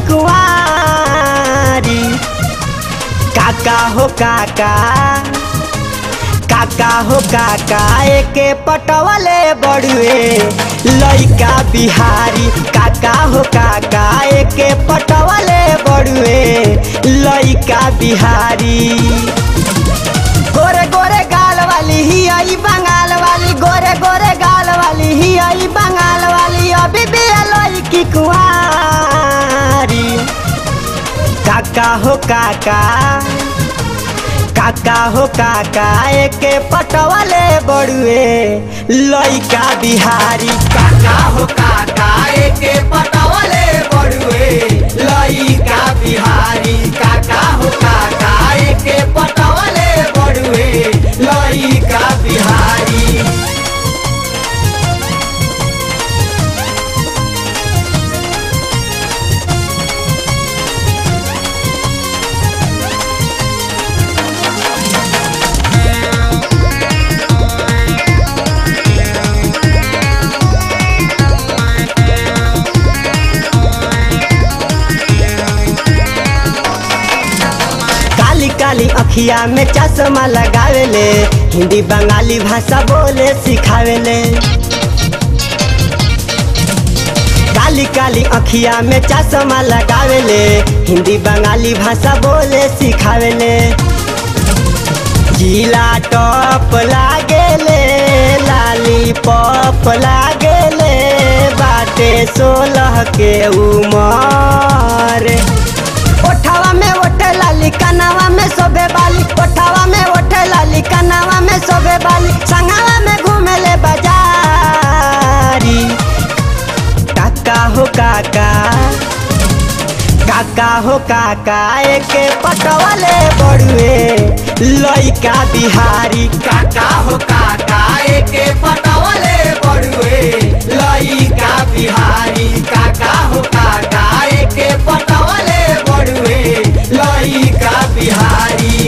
कुआरी काका हो काका काका हो काका एके पटवले बड़ुए लइका बिहारी काका हो काका एके पटवले बड़ुए लइका बिहारी गोरे गोरे गाल वाली ही आई बंगाल वाली गोरे गोरे गाल वाली ही आई बंगाल वाली अभी भी लई की कुआरी काका हो काका काका हो काका एके पटवले बड़ुए लइका बिहारी काका हो काका एके पटवले बड़ुए लइका बिहारी काका हो काका एके पटवले बड़ुए लइका बिहारी काली काली अखिया में चश्मा लगावेले हिंदी बंगाली भाषा बोले सिखावेले काली काली अखिया में चश्मा लगावेले हिंदी बंगाली भाषा बोले सिखावेले जिला टॉप लागेले लाली पॉप लागेले बाटे सोलह के उमर ओठावा में ओठे लाली कनावा में सोबे बाली ओठावा में ओठे लाली कनावा में सोबे बाली संगावा में घूमेले बाजारी काका हो काका काका हो काका एके पटवले बड़ुए लइका बिहारी काका हो काका एके पटवले बड़ुए लइका बिहारी काका हो काका एके पटवले बड़ुए लइका बिहारी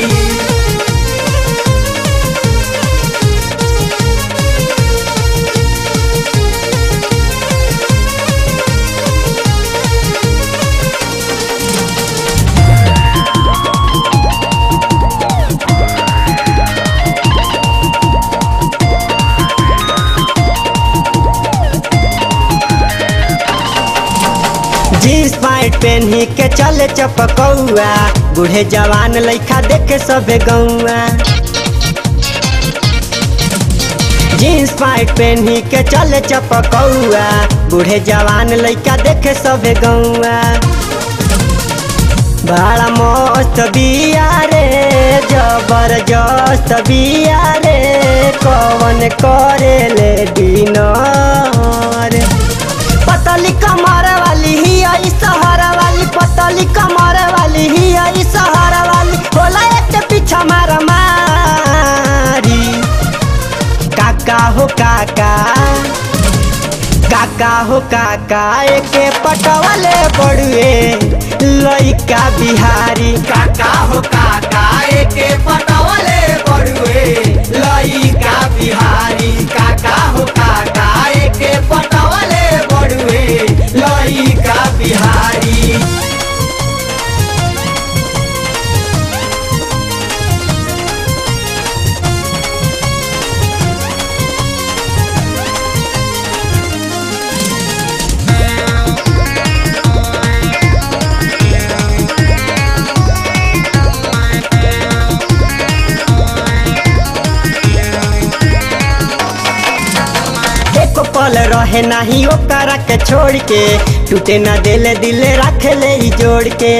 जींस पैंट पहनी के चले चपकौआ बूढ़े जवान लइका देखे सबे गौआ जींस पैंट पहनी के चले चपकौआ बूढ़े जवान लइका देखे सबे गौआ बड़ा मस्त बिया रे जबरदस्त बिया रे कवन करे ले डिनर पतली कमर वाली ही आई सहर वाली पतली कमर वाली ही आई सहर वाली होला एक पीछा मार मारी काका हो काका काका हो काका एके पटवले बड़ुए लइका बिहारी काका हो काका एके पटवले बड़ुए लइका बिहारी काका हो काका एके पटवले बड़ुए लइका बिहारी एक पल रहे नाही ओकरा के छोड़ के टूटे ना दिल दिल रख ले ही जोड़ के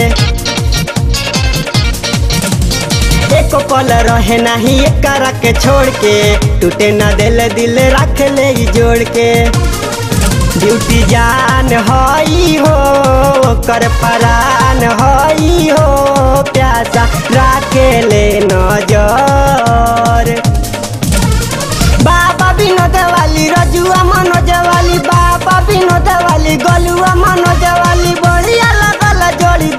एक पल रहे नाही एकरा के छोड़ के टूटे ना दिल दिल रख ले ही जोड़ के ड्यूटी जान हई हो कर परान हई हो प्यासा राखे ले नजर बाबा विनोद वाली रजुआ मनोज वाली बाबा विनोद वाली गलुआ मनोज वाली बढ़िया लगल जोड़ीदारी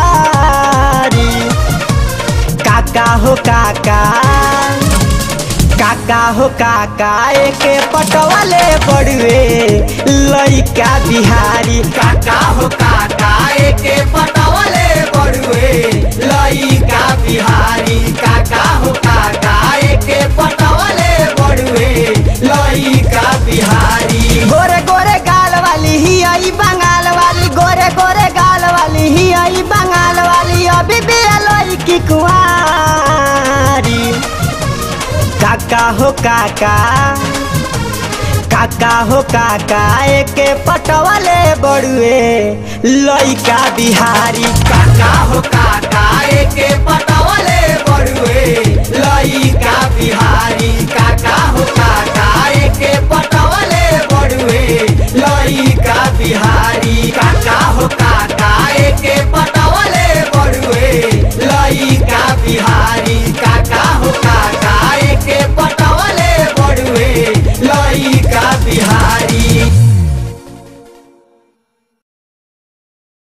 काका हो काका काका हो काका एके पटवले बड़ुए लइका बिहारी काका हो काका एके काका हो काका काका हो काका एके पटवले बड़ुए लइका बिहारी काका हो काका एके पटवले बड़ुए लइका बिहारी काका हो काका एके पटवले बड़ुए लइका बिहारी काका हो काका एके पटवले बड़ुए लइका बिहारी